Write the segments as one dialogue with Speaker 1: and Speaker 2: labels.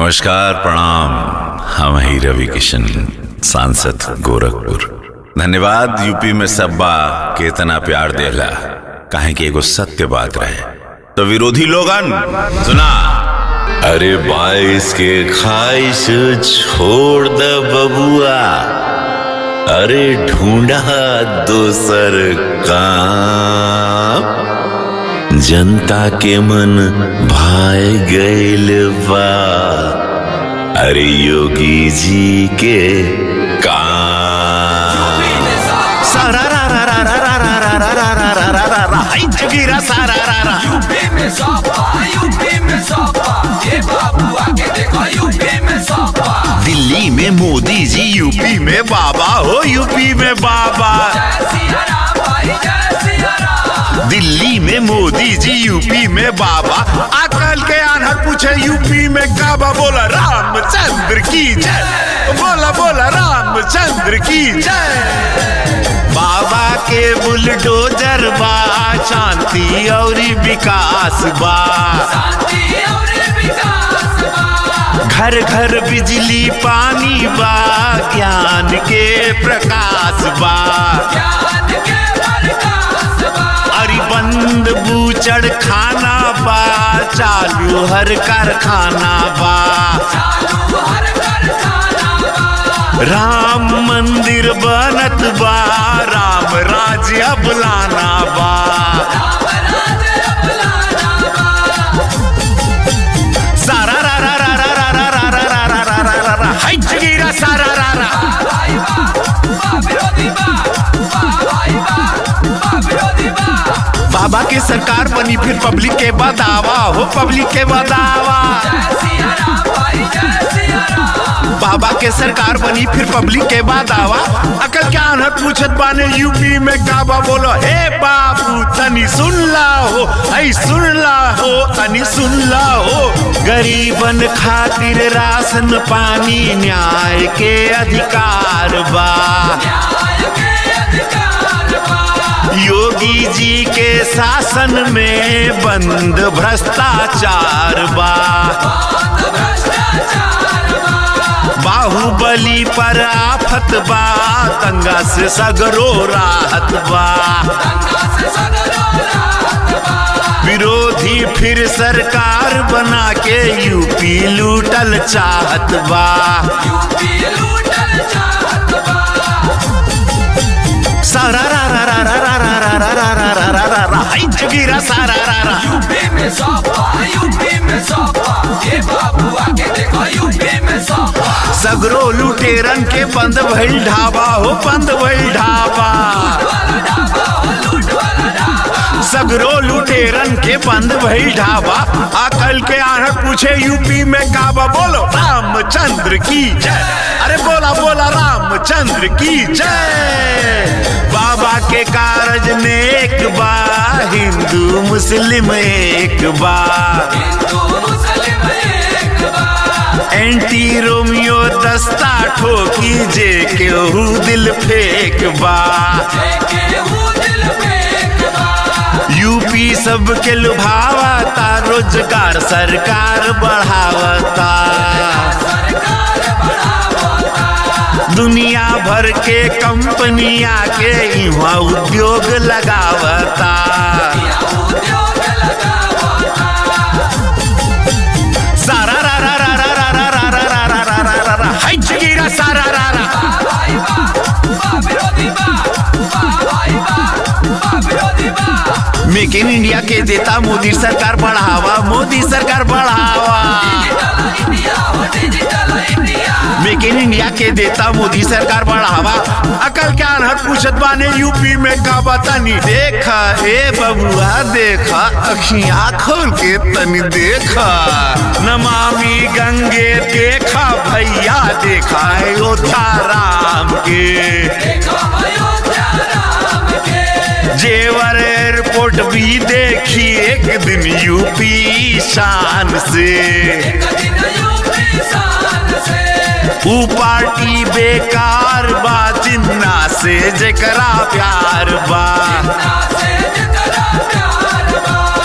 Speaker 1: नमस्कार प्रणाम हम ही रवि किशन सांसद गोरखपुर धन्यवाद यूपी में सब्बा के इतना प्यार देला काहे कि एगो सत्य बात रहे तो विरोधी लोगन सुना अरे बाईस के ख्वाहिश छोड़ द बबुआ अरे ढूंढा दोसर काम जनता के मन भाए गईल बा अरे योगी जी के काम सारा रा रा रा रा रा रा रा रा रा रा रा रा रा हाय जगीरा सारा रा रा
Speaker 2: यूपी में सपा यूपी में सपा ये बाबू आके देखो यूपी में सपा
Speaker 1: दिल्ली में मोदी जी यूपी में बाबा हो यूपी में बाबा
Speaker 2: जय सिया राम भाई जय सिया राम
Speaker 1: दिल्ली में मोदी जी यूपी में बाबा अकल के आन्हर पूछे यूपी में काबा बोला रामचंद्र की जय बोला बोला रामचंद्र की जय बाबा के बुलडोजर बा शांति और विकास बा
Speaker 2: शांति और विकास बा
Speaker 1: घर घर बिजली पानी बा ज्ञान के प्रकाश बा
Speaker 2: ज्ञान के प्रकाश बा
Speaker 1: अरे बंद बूचड़ खाना बा चालू हर कारखाना बा
Speaker 2: चालू हर कारखाना बा
Speaker 1: राम मंदिर बनत बा राम राज्य अब लाना बा
Speaker 2: राम राज्य अब लाना बा
Speaker 1: सारा रा रा रा रा रा रा रा रा रा रा रा रा रा हाय जगीरा सारा रा रा
Speaker 2: भाई बा बा विरोधी बा बा भाई बा बा विरोधी बा
Speaker 1: बाबा के सरकार बनी फिर पब्लिक के बदावा हो पब्लिक के बदावा
Speaker 2: जय सिया राम भाई जय सिया राम
Speaker 1: बाबा के सरकार बनी फिर पब्लिक के बाद आवा अकल क्या अनहर पूछत बाने यूपी में काबा बोलो हे बाबू तनी सुन ला हो ऐ सुन ला हो तनी सुन ला हो गरीबन खातिर राशन पानी न्याय के अधिकार बा
Speaker 2: न्याय के अधिकार बा
Speaker 1: योगी जी के शासन में बंद भ्रष्टाचार बा
Speaker 2: बंद भ्रष्टाचार बा
Speaker 1: बाहुबली पर आफत बा दंगा से सगरो राहत बा
Speaker 2: दंगा से सगरो राहत बा
Speaker 1: विरोधी फिर सरकार बना के यूपी लूटल चाहत बा
Speaker 2: यूपी लूटल चाहत बा
Speaker 1: सारा रा रा रा रा रा रा रा रा रा रा रा रा रा हाय जगीरा सारा रा रा
Speaker 2: यूपी में सपा यूपी में सपा ये बाबू आके देखो यूपी में सपा
Speaker 1: सगरो लुटेरन के बंद भइल ढाबा हो बंद भइल ढाबा
Speaker 2: वाला ढाबा हो लूट वाला ढाबा
Speaker 1: सगरो लुटेरन के बंद भइल ढाबा अकल के आनर पूछे यूपी में काबा बोलो रामचंद्र की जय अरे बोला बोला रामचंद्र की जय बाबा के कारज नेक बा हिंदू मुस्लिम एक बा
Speaker 2: हिंदू मुस्लिम एक बा
Speaker 1: एंटी रोमियो दस्ता ठोकी जे केहू दिल फेंक बा
Speaker 2: देखे हूँ दिल फेंक बा
Speaker 1: यूपी सबके लुभावता रोजगार सरकार बढ़ावता
Speaker 2: सरकार बढ़ावता
Speaker 1: दुनिया भर के कंपनिया के इहाँ उद्योग लगावता
Speaker 2: या उद्योग लगावता
Speaker 1: सारा रा रा रा रा रा रा रा रा रा रा रा रा रा हाय जगीरा सारा रा रा
Speaker 2: भाई बा बा विरोधी बा बा भाई बा बा विरोधी बा
Speaker 1: मेक इन इंडिया के देता मोदी सरकार बढ़ावा मोदी सरकार बढ़ावा
Speaker 2: डिजिटल इंडिया हो digital India
Speaker 1: make in India के देता मोदी सरकार बढ़ावा अकल क्या अनहर पूछत बाने यूपी में का बतानी देखा ए बबुआ देखा अखियां खोल के तनी देखा नमामि गंगे देखा भैया देखा अयोध्या राम के
Speaker 2: देखो अयोध्या राम के
Speaker 1: जेवर एयरपोर्ट भी देखी एक दिन यूपी शान से
Speaker 2: एक दिन यूपी शान से
Speaker 1: ऊ पार्टी बेकार बा जिन्ना से जेकरा प्यार बा
Speaker 2: ना से जकरा प्यार बा
Speaker 1: मोदी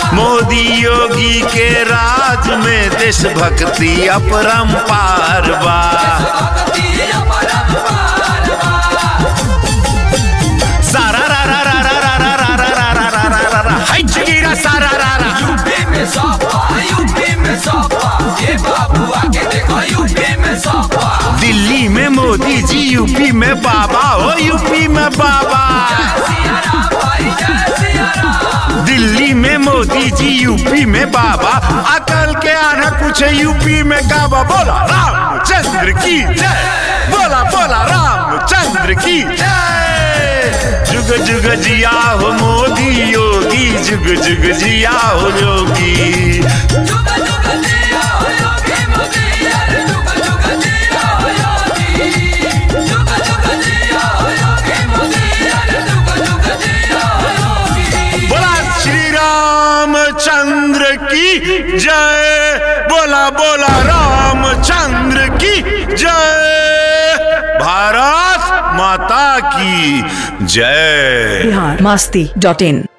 Speaker 1: मोदी योगी के राज में देशभक्ति अपरंपार बा
Speaker 2: भक्ति अपरंपार बा
Speaker 1: सारा रा रा रा रा रा रा रा रा रा रा रा रा रा हाय चिगिरा सारा रा रा
Speaker 2: यूपी में सपा यूपी में सपा ये बाबू आके देखो यूपी में सपा
Speaker 1: दिल्ली में मोदी जी यूपी में बाबा हो यूपी में बाबा
Speaker 2: सिया राम भाई जय सिया राम
Speaker 1: दिल्ली में मोदी जी यूपी में बाबा अकल के आना कुछ यूपी में काबा बोला रामचंद्र की जय बोला बोला रामचंद्र की जय जुग जुग जिया हो मोदी योगी जुग जुग जिया हो योगी
Speaker 2: जुग जुग जिया हो योगी मोदी अरे जुग जुग जिया हो योगी जुग जुग जिया हो योगी मोदी अरे जुग जुग जिया हो योगी
Speaker 1: बोला श्री रामचंद्र की जय बोला बोला रामचंद्र की जय भारत माता की जय
Speaker 3: बिहार मस्ती डॉट इन